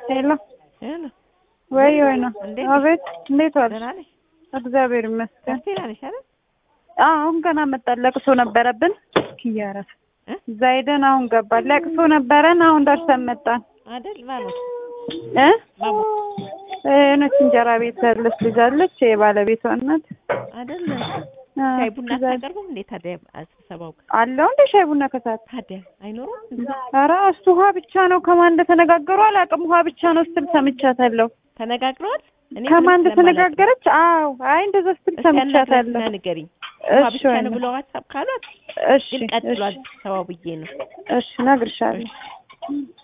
ሄሎ ሄሎ ወይ ወይ ነው። እንዴት? አቤት እንዴት ዋልሽ? ደህና ነሽ? እግዚአብሔር ይመስገን። ደህና ነሽ አይደል? አዎ አሁን ገና መጣን። ለቅሶ ነበረብን። ኪያረፍ እ? እዛ ሄደን አሁን ገባን። ለቅሶ ነበረን። አሁን ደርሰን መጣን። አይደል? ማሞት እ ማሞት እነች እንጀራ ቤት ያለች ልጅ አለች የባለቤቷ እናት አይደል? አ፣ ሻይ ቡና እዛ አታቀርቡም እንዴ ታዲያ? ስብሰባው አለው እንደ ሻይ ቡና ከሰዓት ታዲያ አይኖርም? ኧረ እሱ ውሃ ብቻ ነው። ከማን እንደተነጋገሩ አላውቅም። ውሃ ብቻ ነው ስትል ሰምቻታለሁ። ተነጋግረዋል? እኔ ከማን ምንም ስለማላውቅ እንደተነጋገረች አዎ፣ አይ እንደዛ ስትል እስኪ ሰምቻታለሁ። አናግሪያትና ንገሪኝ። ውሃ እሺ ብቻ ወይ ነው ነው። ብለው ሀሳብ ካሏት እሺ ግን ቀጥሏል ስብሰባው ብዬ ነው። እሺ እነግርሻለሁ።